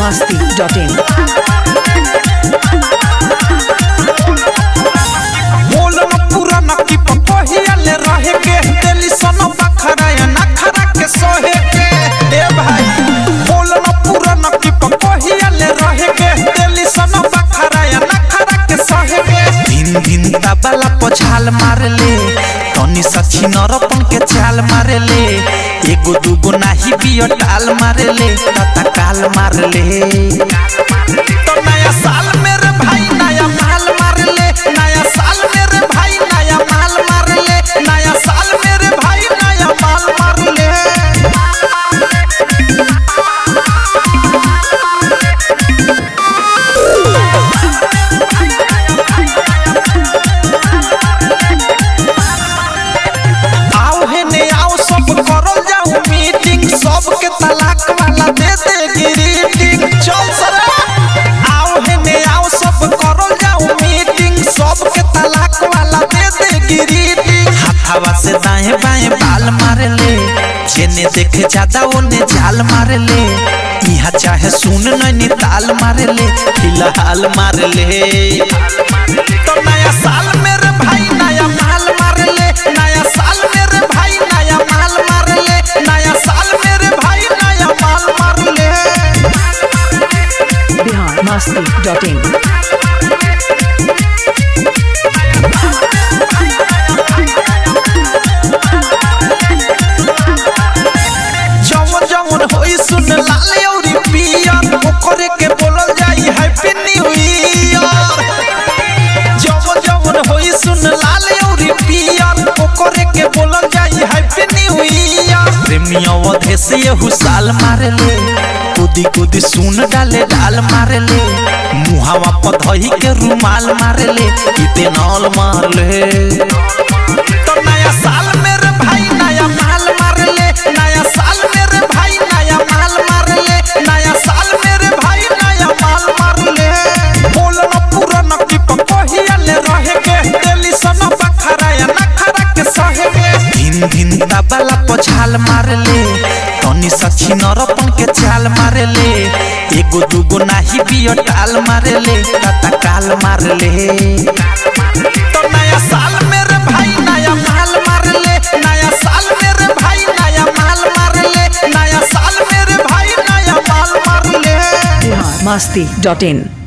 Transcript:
masti.in. बोलन पुरान की पपहिया ले रहे के दिल्ली सनो बखरा या नखरा के सोहे के ए भाई बोलन पुरान की पपहिया ले रहे के दिल्ली सनो बखरा या नखरा के सोहे के दिन दिन तबला पछाल मार ले तनी सखी नरपन के चाल मार ले एगो दूगो नाही बियो टाल मार ले तता काल मार ले तो नया साल मेरे भाई नया माल मार ले नया साल मेरे भाई नया माल मार ले नया साल मेरे भाई नया माल मार ले आओ हे ने आओ सब करल जाऊ मीटिंग सबके तलाक वाला दे दे ग्रीटिंग चल सरा आओ हे ने आओ सब करल जाऊ मीटिंग सबके तलाक वाला दे दे ग्रीटिंग हाथावा से दाएं बाएं बाल मार ले जेने देखे ज्यादा ओने जाल मार ले इहा चाहे सुन नैनी ताल मार ले फिलहाल मार ले तो नया साल मेरे भाई नया माल मार ले नया साल मेरे भाई नया माल मार ले नया साल मेरे भाई नया माल मार ले Bihar masti.in. जवन जवन होई सुन लाल औरी पियर ओकरे के बोलल जाई हैप्पी न्यू ईयर जवन जवन होई सुन लाल औरी पियर ओकरे के बोलल जाई हैप्पी न्यू ईयर प्रेमी अवधे से यहू साल मारे ले कुदी कुदी सुन डाले डाल मारे ले मुहावा पर धही के रुमाल मारे ले इते नौल मार ले तो नया साल मेरे भाई नया माल मार ले नया साल मेरे भाई नया माल मार ले नया साल मेरे भाई नया माल मार ले बोलन पुरान की पपहिया ले रहे के दिल्ली सनो बखरा या नखरा के सहे के दिन दिन तबला पछाल मार ले तनी सखी नरपन के चाल मार ले एगो दूगो नाही बियो टाल मार ले तता काल मार ले तो नया साल मेरे भाई नया माल मार ले नया साल मेरे भाई नया माल मार ले नया साल मेरे भाई नया माल मार ले Bihar masti.in.